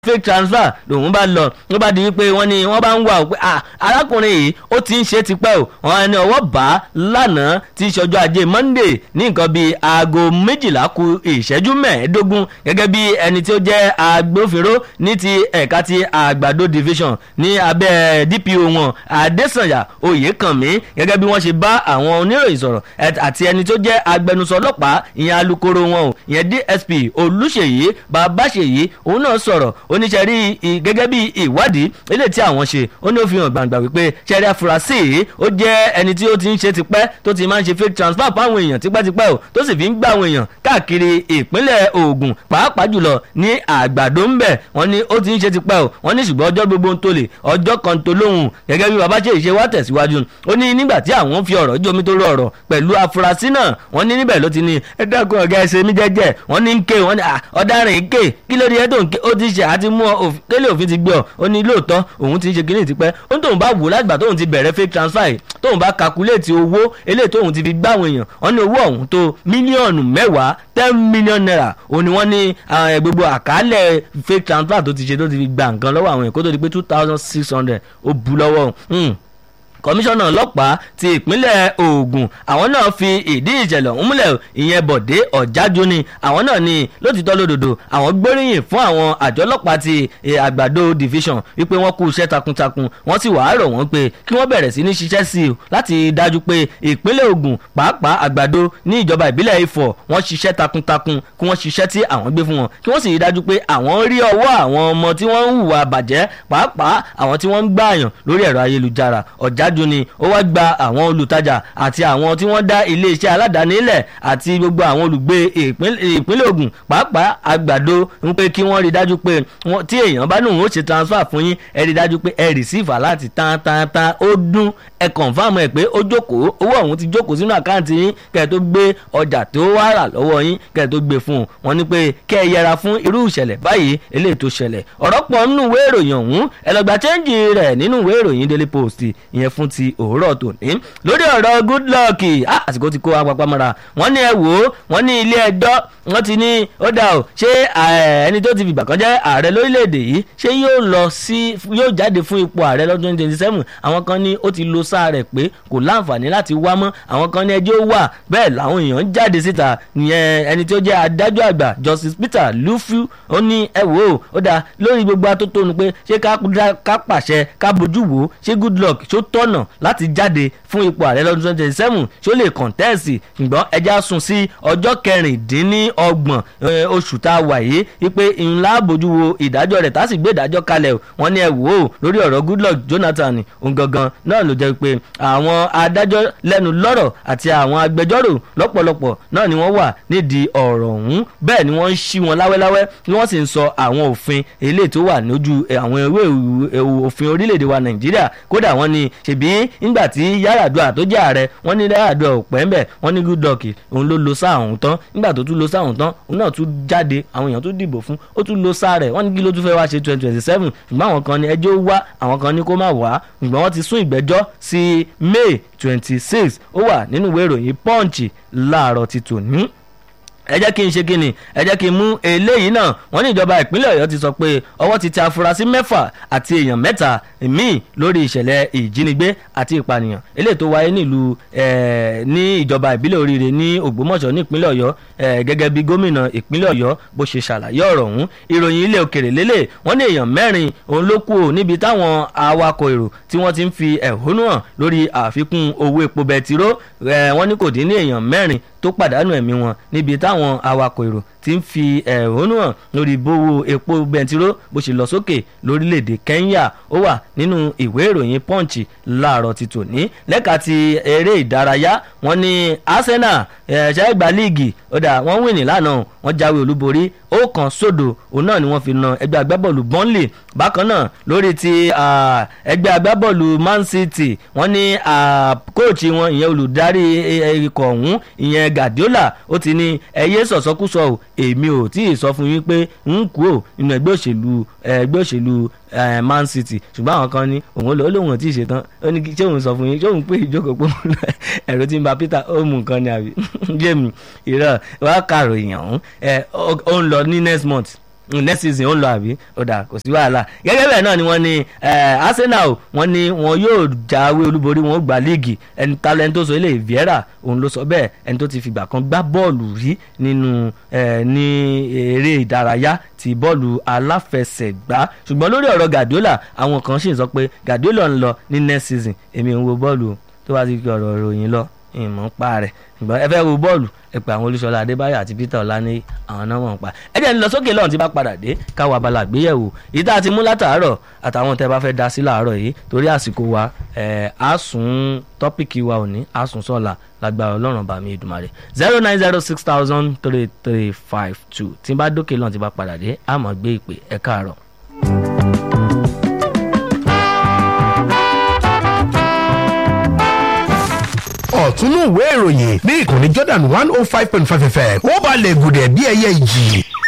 fake transfer lòun bá lọ ló bá di wípé wọ́n ní wọ́n bá ń wà ó pé ah arákùnrin yìí ó ti ń ṣe tipẹ́ o wọ́n ní ọwọ́ bá lánàá tí ìṣọjọ́ ajé monday ní nǹkan bíi aago méjìlá ku ìṣẹ́jú mẹ́ẹ̀ẹ́dógún gẹ́gẹ́ bí ẹni tí ó jẹ́ agbófinró ní ti ẹ̀ka ti àgbàdo division ní abẹ́ dpo wọn adésànyà oyèkànmí gẹ́gẹ́ bí wọ́n ṣe bá àwọn oníròyìn sọ̀rọ̀ àti ẹni tó jẹ́ agbẹnusọ ọlọ́pàá ìyẹn alukoro wọn o ìyẹn dsp olùṣèyí babáṣèyí òun náà sọ̀rọ̀ oníṣẹ́rí gẹ́gẹ́ bí ìwádìí ilé tí àwọn ṣe ó ní ó fi hàn gbàǹgbà wípé ṣẹ́rí afurasí yìí ó jẹ́ ẹni tí ó ti ń ṣe tipẹ́ tó ti máa ń ṣe fake transfer fáwọn èèyàn tipẹ́tipẹ́ o tó sì fi ń gbà àwọn èèyàn káàkiri ìpínlẹ̀ Ògùn pàápàá jùlọ ní àgbàdo ń bẹ̀ wọ́n ní ó ti ń ṣe tipẹ́ o wọ́n ní ṣùgbọ́n ọjọ́ gbogbo ń tó lè ọjọ́ kan tó lóhùn gẹ́gẹ́ bí bàbá ṣe ìṣe wá tẹ̀síwájú ó ní nígbà tí àwọn fi ọ̀rọ̀ jómi tó rọrọ̀ pẹ̀lú afurasí náà wọ́n ní níbẹ̀ ló ti ní ẹ dákun ọ̀gá ẹsẹ̀ mi jẹ́jẹ́ wọ́n ní ń ké wọ́n ní ọ̀daràn ń ké kí ló dé ẹ́ tó ń ké ó ti ṣe àti mú ọ kélé òfin ti gbé ọ ó ní lóòótọ́ òun ti ń ṣe kínní tipẹ́ ó ní tóun bá wò látìgbà tóun ti bẹ̀rẹ̀ fake transfer yìí tóun bá kakuléètì owó eléyìí tóun ti fi gbá àwọn èèyàn wọ́n ní owó ọ̀hún tó mílíọ̀nù mẹ́wàá ten million naira òun ni wọ́n ní gbogbo àkálẹ̀ fake transfer tó ti ṣe tó ti fi gba nǹkan lọ́wọ́ àwọn èèyàn kó tó di pé two thousand six hundred ó bu lọ́wọ́ kọmíṣánná ọlọ́pàá ti ìpínlẹ̀ Ògùn àwọn náà fi ìdí ìṣẹ̀lẹ̀ ọ̀hún múlẹ̀ ìyẹn Bọ̀dé Ọ̀jájú ni àwọn náà ní lótìtọ́ lódodo àwọn gbóríyìn fún àwọn àjọ ọlọ́pàá ti àgbàdo division wípé wọ́n kú iṣẹ́ takuntakun wọ́n sì wàá rọ̀ wọ́n pé kí wọ́n bẹ̀rẹ̀ sí ní ṣiṣẹ́ sí i láti dájú pé ìpínlẹ̀ Ògùn pàápàá àgbàdo ní ìjọba ìbílẹ̀ Ifọ̀ wọ́n ṣiṣẹ́ takuntakun kí wọ́n ṣiṣẹ́ tí àwọn gbé fún wọn kí wọ́n sì rí dájú pé àwọn rí ọwọ́ àwọn ọmọ tí wọ́n ń hùwà bàjẹ́ pàápàá àwọn tí wọ́n ń gbààyàn lórí ẹ̀rọ ayélujára ọ̀já ṣáájú ni ó wá gba àwọn olùtajà àti àwọn tí wọ́n dá iléeṣẹ́ aládàáni lẹ̀ àti gbogbo àwọn olùgbé ìpínlẹ̀ Ògùn pàápàá àgbàdo ń pé kí wọ́n rí dájú pé tí èèyàn bá nùn ó ṣe transfer fún yín ẹ rí dájú pé ẹ rìsífà láti tán tán tán ó dún ẹ kọ̀nfàmù ẹ̀ pé ó jókòó owó ọ̀hún ti jókòó sínú àkáǹtì yín kẹ́ ẹ tó gbé ọjà tó wá rà lọ́wọ́ yín kẹ́ ẹ tó gbé fún un wọ́n ní pé kẹ́ ẹ yẹra fún irú ìṣẹ̀lẹ̀ báyìí eléyìí tó ṣẹlẹ̀ ọ̀rọ̀ pọ̀ nínú ìwé ìròyìn ọ̀hún ẹ lọ gba chẹ́ǹjì rẹ̀ nínú ìwé ìròyìn Daily Post ìyẹn fún ti òwúrọ̀ tòní lórí ọ̀rọ̀ good luck àsìkò ti kó apapọ̀ mọ́ra wọ́n ní ẹ wò ó wọ́n ní ilé ẹjọ́ wọ́n ti ní ó dà o ṣé ẹni tó ti fìgbà kan jẹ́ ààrẹ lórílẹ̀‐èdè yìí ṣé yóò lọ sí yóò jáde fún ipò ààrẹ lọ́dún twenty twenty seven àwọn kan ní ó ti lo sáà rẹ̀ pé kò láǹfààní láti wá mọ́ àwọn kan ní ẹjọ́ wà bẹ́ẹ̀ làwọn èèyàn ń jáde síta ìyẹn ẹni tó jẹ́ adájọ́ àgbà Justice Peter Lufiu ó ní ẹ wò ó ó dà lórí gbogbo atótónu pé ṣé ká pàṣẹ ká bójú wò ó ṣé good luck ṣó tọ̀nà láti jáde fún ipò ààrẹ lọ́dún twenty twenty seven ṣó lè kọ̀ǹtẹ́ẹ̀sì ṣùgbọ́n ẹja sún sí ọjọ́ kẹrìndínlọ́gbọ̀n oṣù tá a wà yìí wípé ńlá bójú wo ìdájọ́ rẹ̀ tá a sì gbé ìdájọ́ kalẹ̀ wọ́n ní ẹ wò ó lórí ọ̀rọ̀ Goodluck Jonathan òun gangan náà ló jẹ́ pé àwọn adájọ́ lẹ́nu lọ́rọ̀ àti àwọn agbẹjọ́rò lọ́pọ̀lọpọ̀ náà ni wọ́n wà nídìí ọ̀rọ̀ ọ̀hún bẹ́ẹ̀ ni wọ́n ń ṣí wọn láwẹ́láwẹ́ ni wọ́n sì ń sọ àwọn òfin eléyìí tó wà lójú àwọn ìwé òfin orílẹ̀-èdè wa Nàìjíríà kódà wọ́n ní ṣèbí ńgbà tí Yar'Adua tó jẹ́ ààrẹ wọ́n ní Yar'Adua ò pẹ́ ńbẹ̀ wọ́n ní Goodluck òun ló lo sáà òun tán nígbà tó tún lo sáà òun tán òun náà tún jáde àwọn èèyàn tún dìbò fún ó tún lo sáà rẹ̀ wọ́n ní kí ló tún fẹ́ wá ṣe twenty twenty seven ṣùgbọ́n àwọn kan ní ẹjọ́ wá àwọn kan ní kó má wá ṣùgbọ́n wọ́n ti sún ìgbẹ́jọ́ sí May twenty six ó wà nínú ìwé ìròyìn Punch láàárọ̀ ti tòní ẹ jẹ́ kí n ṣe kíni ẹ jẹ́ kí n mú eléyìí náà wọ́n ní ìjọba ìpínlẹ̀ ọ̀yọ́ ti sọ pé ọwọ́ ti tẹ afurasí mẹ́fà àti èèyàn mẹ́ta míì lórí ìṣẹ̀lẹ̀ ìjínigbé àti ìpànìyàn eléyìí tó wáyé nílùú ní ìjọba ìbílẹ̀ oríire ní ògbómọ̀ṣọ́ ní ìpínlẹ̀ ọ̀yọ́ gẹ́gẹ́ bí gómìnà ìpínlẹ̀ ọ̀yọ́ bó ṣe ṣàlàyé ọ̀rọ̀ ọ̀hún ìròyìn ilẹ̀ òkèrè lélẹ̀ wọ́n ní èèyàn mẹ́rin òun ló kú níbi táwọn awakọ̀ èrò tí wọ́n ti ń fi ẹ̀hónú hàn lórí àfikún owó epo bẹtiró wọ́n ní kò dín ní èèyàn mẹ́rin tó pàdánù ẹ̀mí wọn níbi táwọn awakọ̀ èrò ti ń fi ẹ̀hónú hàn lórí bówó epo bẹntiró bó ṣe lọ sókè lórílẹ̀‐èdè Kenya ó wà nínú ìwé ìròyìn Punch láàárọ̀ ti tòní lẹ́ka ti eré ìdárayá wọ́n ní Arsenal ẹ̀ṣẹ́ ìgbà líìgì ó dà wọ́n wìnì lánàá wọ́n jáwé olúborí ó kan sódò òun náà ni wọ́n fi na ẹgbẹ́ agbábọ́ọ̀lù Burnley bákan náà lórí ti ẹgbẹ́ agbábọ́ọ̀lù Man City wọ́n ní kóòtù wọn ìyẹn olùdarí ikọ̀ ọ̀hún ìyẹn Guardiola ó ti ní ẹyẹ sọ̀sọ́kúsọ ò èmi ò tí ì sọ fún yín pé ń kú ò nínú ẹgbẹ́ òṣèlú ẹgbẹ́ òṣèlú Man City ṣùgbọ́n àwọn kan ní òun ló lóun ò tí ì ṣetán ó ní ṣé òun sọ fún yín ṣé òun pé ìjókòó pé ẹ̀rọ tí ń ba Peter ó mú nǹkan ni àbí jẹ́mi ìrọ̀ wá kàròyìn ọ̀hún ó ń lọ ní next month next season ó ń lọ àbí ó dà kò sí wàhálà gẹ́gẹ́ bẹ́ẹ̀ náà ni wọ́n ní Arsenal wọ́n ní wọn yóò jáwé olúborí wọn ó gba líìgì ẹni talent tó sọ ilé Vieira òun ló sọ bẹ́ẹ̀ ẹni tó ti fìgbà kan gbá bọ́ọ̀lù rí nínú ní eré ìdárayá ti bọ́ọ̀lù aláfẹsẹ̀gbá ṣùgbọ́n lórí ọ̀rọ̀ Guardiola àwọn kan sì ń sọ pé Guardiola ń lọ ní next season èmi ń wo bọ́ọ̀lù tó bá ti fi ọ̀rọ̀ ìròyìn lọ ìmọ̀ ń pa rẹ̀ ṣùgbọ́n ẹ fẹ́ wo bọ́ọ̀lù ẹ pé àwọn Olúṣọlá Adébáyọ̀ àti Peter Ọláníyì àwọn náà wọ́n ń pa ẹ jẹ́ ń lọ sókè lọ́run tí bá padà dé káwa abala àgbéyẹ̀wò yìí tá a ti mú látàárọ̀ àtàwọn tẹ́ bá fẹ́ dá sí làárọ̀ yìí torí àsìkò wa ẹ̀ á sùn tọ́pìkì wa òní á sùn sọ́la lágbára Ọlọ́run bá mi Èdùmàrè zero nine zero six thousand three three five two tí bá dókè lọ́run tí bá padà dé á máa gbé ìpè ẹ káàárọ̀. ọ̀túnú ìwé ìròyìn ní ìkànnì Jordan one oh five point five fm ó balẹ̀ gùdẹ̀ bí ẹyẹ ìjì